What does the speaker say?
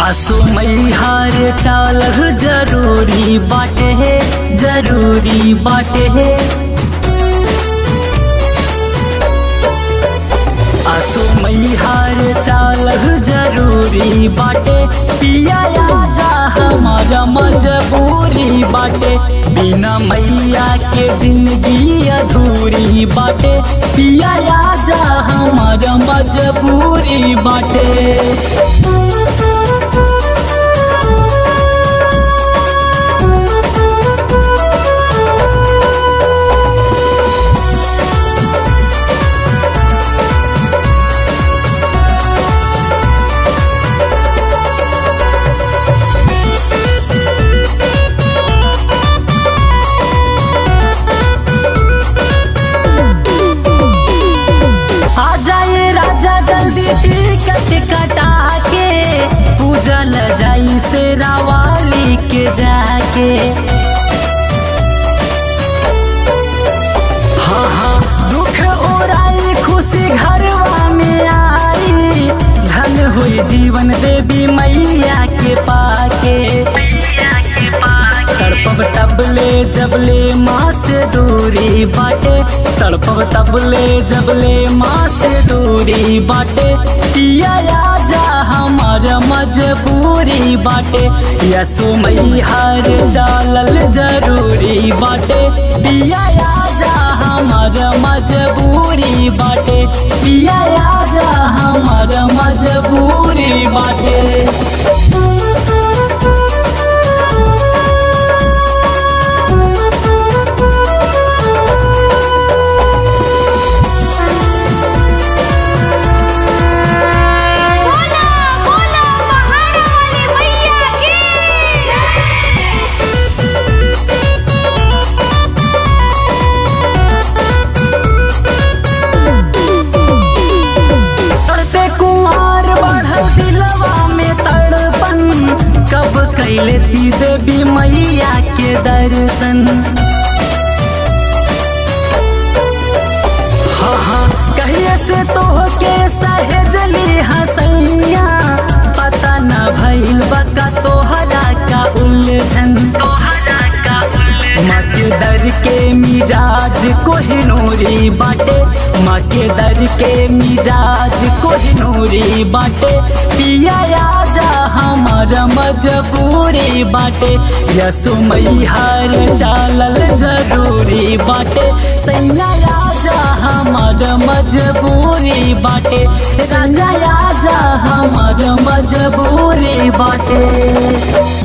आसो मैहार चाल जरूरी बाटे है जरूरी बाटे है आसो मैहार चाल जरूरी बाटे पिया जा हमारा मजबूरी बाटे बिना मैया के जिंदगी अधूरी बाटे पिया जा हमारा मजबूरी बाटे आ जाए राजा जल्दी टिकट कटा के पूजल जाई से रावाली के जाके हाँ हाँ दुख ओराई खुशी घरवा में आई धन हुई जीवन देवी मैया के पाके तड़पब तबले जबले माँ से दूरी बाटे तड़पब तबले जबले माँ से दूरी बाटे पिया जा हमार मजबूरी बाटे यसो मैहर चालल जरूरी बाटे पिया जा हमार मजबूरी बाटे पिया जा हमार मजबूरी बाटे बोला बोला पहाड़ वाली मैया की चढ़ते कुमार बढ़ल दिलवा में तड़पन कब कैले ती देवी मैया के दर्शन हाँ हाँ कहिए से तो के सहेजली हसैया पता न भइल बका तोहरा का उलझन तोहरा का माँ के दर के मिजाज कोहिनूरी बाटे माँ के दर के मिजाज कोहिनूरी बाटे पिया जा हमारा मजबूरी बाटे यसो मैहर चालल जरूरी बाटे सैया जा हमारा मजबूरी बाटे राजा जा हमारा मजबूरी बाटे